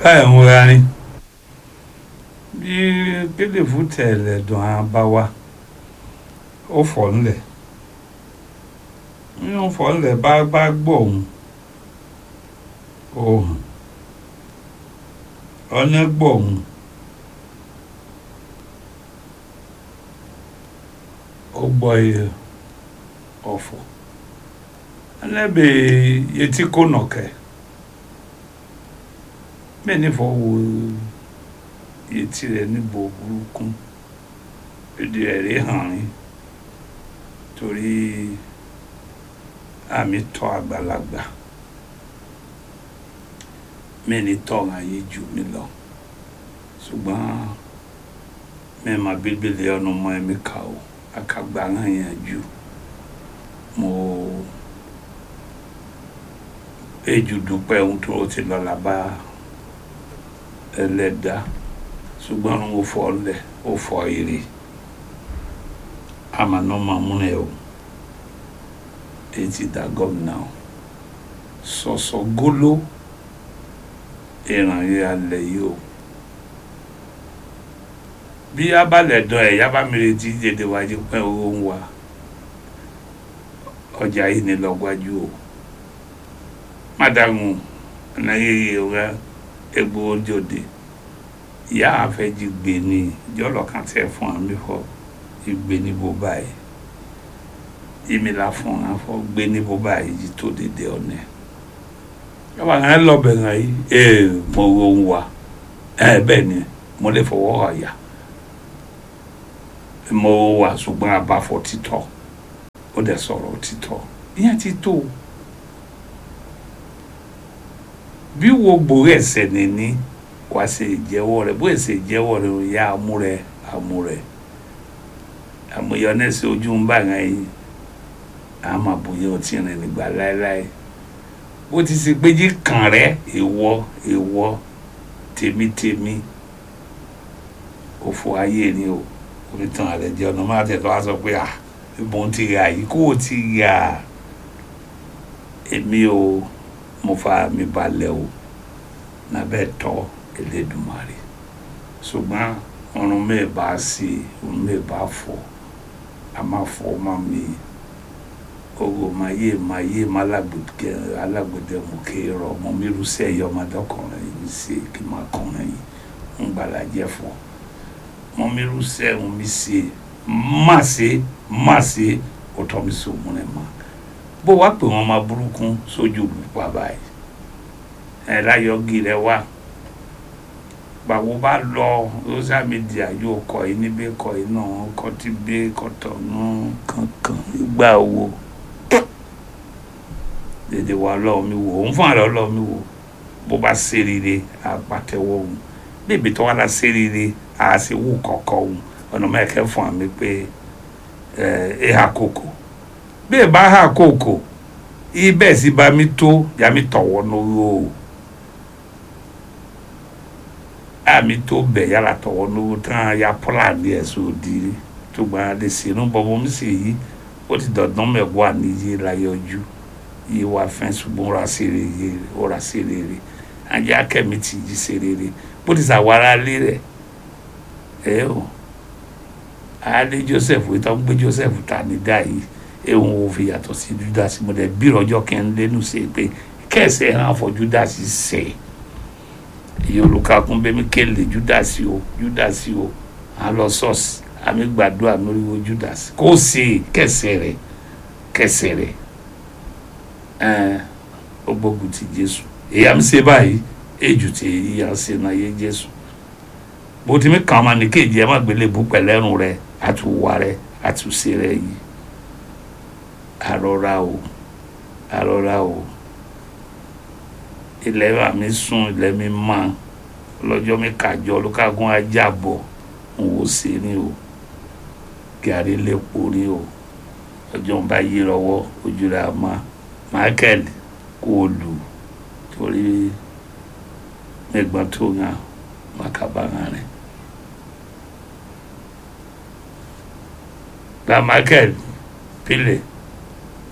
báyìí ń ra ni bí kéléfù tẹ̀lẹ̀ dùn á bá wa ó fọ̀ ńlẹ̀ nínú fọ̀ ńlẹ̀ bá bá gbọ́ òun òhun ọ̀nà gbọ́ òun ó gbọ́ iye ọ̀fọ̀ ẹnẹ́bẹ̀ yẹtí kó nọ̀kẹ́ bẹ́ẹ̀ ní fọwọ́ yẹtí rẹ̀ níbo burúkú èdè rẹ̀ rí hàn rí torí àmì tọ́ àgbàlagbà mẹ́ni tọ́ ayé jù mí lọ ṣùgbọ́n mẹ́ẹ̀ma bíbélì ọ̀nà ọmọ ẹ̀mí kà ó akagba hàn yẹn jù mo eju dúpẹ́ ohun tó ti lọ làbá ẹlẹ́dàá ṣùgbọ́n ó fọ́ lẹ̀ ó fọ́ èrè ama nɔma múnɛ o eti da gómìnà o sọsọ golo ìràn yìí alẹ yìí o bí abalẹ̀ dán ẹ̀ yaba mìíràn tí dédé wájú pẹ́ owó ń wá ọjà yìí ní lọ́gbájú o mádàmù ẹnáyéyé ọ̀gá egbò ojòdè ìyá àfẹ́jì gbé ní jọlọ́kàn tẹ̀ fún àmì fọ́ gbé níbo báyìí ìmìlà fún wọn fọ gbé níbo báyìí yìí tó dédé ọ̀nà yàrá yẹn lọ́bẹ̀ yẹn yìí ee mo wo ń wa ẹ bẹ́ẹ̀ ni mo lè fọwọ́ ọ̀yà mo wà ṣùgbọ́n abáfọ̀ títọ́ ó dẹ̀ sọ̀rọ̀ títọ́ ìyẹn ti tó bí wo gbòòrò ẹ̀sẹ̀ nìní wàá ṣe ìjẹ́wọ́ rẹ̀ bó ẹ̀sẹ̀ ìjẹ́wọ́ rẹ̀ ò yá amúrẹ̀ amúrẹ̀ àmúyọ náà sí ojú ń bá yẹn yìí àmọ́ àbúyọ ọtí rìn nígbà láéláé bó ti ṣe péjì kàn rẹ ìwọ ìwọ tèmítèmí òfò ayé ni o omi tán àlẹ jẹ ọ̀nà máa tẹ̀ tó wá sọ pé à ìbọn ti rà yìí kó o ti rà èmi o mo fa mi balẹ̀ o nàbẹ́ tọ́ Elédùmarè ṣùgbọ́n ọrùn mẹ́ẹ̀ bá sí ọrùn mẹ́ẹ̀ bá fọ́ a máa fọ́ máa mi ogo ma ye ma ye ma alágbèdè alágbèdè mo ké rọ mo mi rusẹ yọ ma dọkùnrin yìí ṣe kí n máa kọrin yìí ń gbàlàjẹ fọ mo mi rusẹ mo mi ṣe má ṣe má ṣe ó tọ́ mi sí òun rẹ̀ mọ́ bó wá pè wọ́n máa burúkú sójú olùpa báyìí ẹ̀ láyọ̀gì rẹ̀ wá gbàgbó bá lọ social media yóò kọ yìí níbí kọ yìí náà kọ tí gbé kọtọ náà kankan ìgbà wo dèdè wa lọ́wọ́ mi wò òun fún àlọ́ lọ́wọ́ mi wò bó bá ṣe rere àpàtẹ́wọ́ òun bébí tó wà lá ṣe rere àṣewò kọ̀ọ̀kọ̀ òun ọ̀nà mẹ́kẹ́ fún àmì pé ẹ hà kòkò bí ẹ bá hà kòkò ibẹ̀ sì bá mi tó yà mí tọ̀wọ́ lórí o àmì tó bẹ̀ yàrá tọ̀wọ́ lórí tán ya pọ́làdì ẹ̀sùn òdì tó gbà lè sínú bọ́bọ́ mi sì yí ó ti dọ̀dán mẹ́wàá níyì láyé ojú yìí wà fẹ́ ṣùgbọ́n ra sí rere ó ra sí rere ajá kẹ́mi ti jí sí rere bó ti sàwárà lé rẹ̀ ẹ o alẹ́ Joseph wí tó ń gbé Joseph ta ní dá yìí ehun ò fi yàtọ̀ sí Judas mo dẹ̀ bí ọjọ́ kẹ́ ń lẹ́nu sí pé kẹ́sẹ̀ hàn fọ Judas sẹ̀ èyí olùkàkùn bẹ́ẹ̀ mi kéle Judas o Judas o à lọ sọ́ọ̀sì àmì gbàdúrà lóríwó Judas kó sì kẹsẹ̀ rẹ̀ kẹsẹ̀ rẹ̀ ẹn ó gbógun ti Jésù èyí à ń ṣe báyìí èjù tí èyí à ń ṣe náà yé Jésù bó ti mi kàn máa ní kéèjì ẹ má gbélé bú pẹ̀lẹ́rùn rẹ àtúwà rẹ àtúnṣe rẹ yìí àrọ́ra o àrọ́ra o ilẹ̀ wa mi sùn ilẹ̀ mi mọ́ lọ́jọ́ mi kàjọ olùkàgùn ajábọ̀ n wò sí ni o gàrí lẹ́pọ̀ ni o ọjọ́ ń bá yí lọ́wọ́ ojú rẹ̀ àmọ́ Michael kó o lù torí ẹ̀gbọ́n tó ń hàn makabanga rẹ̀ gba Michael pílẹ̀